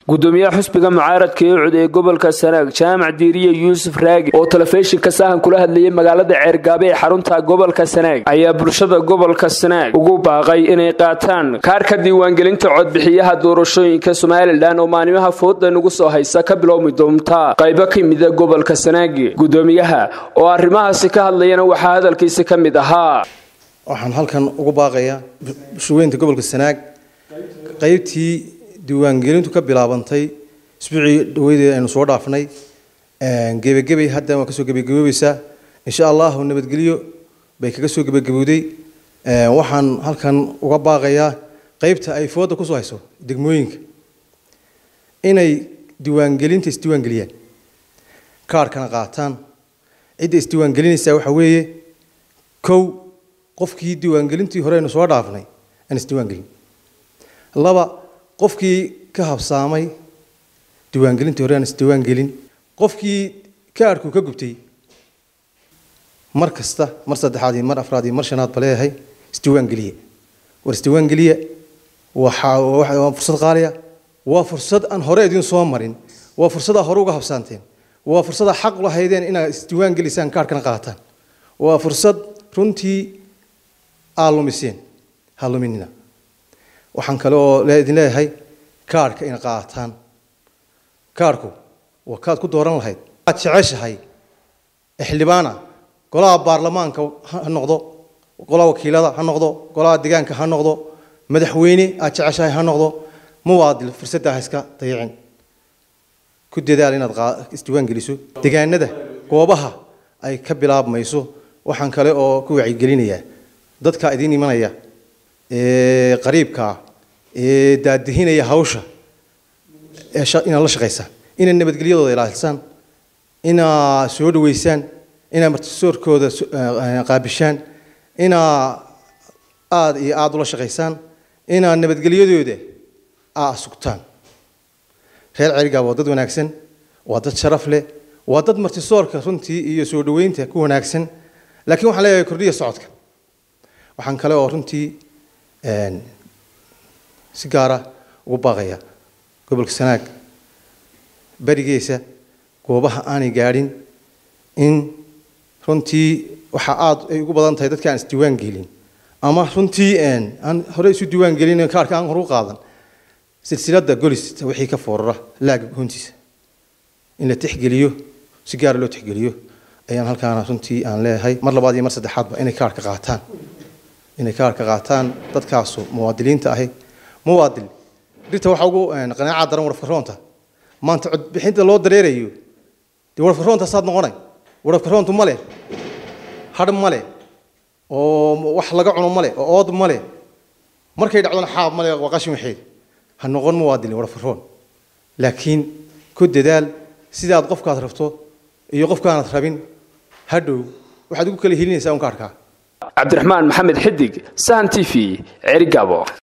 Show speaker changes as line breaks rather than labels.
gudoomiyaha xusbiga mucaaradka ee cud ee gobolka sanaag jaamac diiriye yuusuf raagi oo telefishinka sahan kula hadlayay magaalada ceergaabe ee xarunta gobolka sanaag ayaa bulshada gobolka sanaag ugu baaqay inay qaataan kaarka diiwaangelinta codbixiyaha doorashooyinka somalilan oo maalimaha fooda nagu soo haysa ka bilowmi doonta qaybo ka mida gobolka sanaag gudoomiyaha oo arrimahaasi ka hadlayana waxaa hadalkiisi ka mid ahaa
waxaan halkan ugu baaqayaa bulshaweynta gobolka sanaag qaybtii diiwaangelintu ka bilaabantay isbuucii dhaweydee aynu soo dhaafnay gebagebay hadda waa kasoo gebagaboobaysaa insha allahu nabadgelyo bay kaga soo gebagabowday waxaan halkan uga baaqayaa qaybta ay fooda kusoo hayso degmooyinka inay diiwaangelinta isdiiwaangeliyaan kaarhkana qaataan cidda isdiiwaangelinaysaa waxaa weeye kow qofkii diiwaangelintii hore aynu soo dhaafnay aan isdiiwaangelin laba qofkii ka habsaamay diiwaangelintii hore aan isdiiwaangelin qofkii kaarhku ka gubtay mar kasta mar saddexaad iyo mar afraad iyo mar shanaad ba leeyahay isdiiwaangeliye war isdiiwaangeliye waa fursad qaaliya waa fursad aan hore idin soo marin waa fursadaa hore uga habsaanteen waa fursadaa xaq u lahaydeen inaad isdiiwaangelisaan kaarhkana qaataan waa fursad runtii aad lumiseen ha luminina waxaan kale oo idin leeyahay kaarhka ina qaataan kaarhku waa kaad ku dooran lahayd aad jeceshahay xildhibaana golaha baarlamaanka ha noqdo golaha wakiilada ha noqdo golaha deegaanka ha noqdo madaxweyne aad jeceshahay ha noqdo muwaadil fursaddaa ha iska dayicin ku dadaal inaad isdiiwaan geliso deegaanada goobaha ay ka bilaabmayso waxaan kale oo ku wacyigelinayaa dadka idiin imanaya ee qariibkaa ee daadihinaya hawsha inaad la shaqaysaan inaad nabadgelyadooda ilaalisaan inaad soo dhaweysaan inaad martisoorkooda qaabishaan inaad aada iyo aada ula shaqaysaan inaad nabadgelyadooda aad sugtaan reer cerigaab waa dad wanaagsan waa dad sharaf leh waa dad martisoorka runtii iyo soo dhaweynta ku wanaagsan laakiin waxaan leeyahay kordhiya socodka waxaan kale oo runtii si gaara ugu baaqaya gobolka sanaag berigiisa goobaha aanay gaadhin in runtii waxaa aada ay ugu badan tahay dadka aan isdiiwaan gelin ama runtii aan hore isu diiwaan gelin kaarka aan horu qaadan silsilada golis wixii ka foorara laaga goontiisa in la tixgeliyo si gaara loo tixgeliyo ayaan halkaana runtii aan leeyahay mar labaad iyo mar saddexaadba inay kaarka qaataan inay kaarka qaataan dadkaasu muwaadiliinta ahi muwaadil dhirta waxaa ugu qanaaca daran warafka roonta maanta codbixinta loo dareerayo dee warafka roontaasaad noqonay warafka roontu male hadh male oo wax laga cuno male oo ood male markay dhacdona xaab male waa qashin waxeed ha noqon muwaadilin warafka roon laakiin ku dadaal sidaad qofkaad rabto iyo qofkaanad rabin hadhow waxaad ugu kala helinaysaa un kaarkaa
cabdiraxmaan maxamed xidig sahan t v cerigabo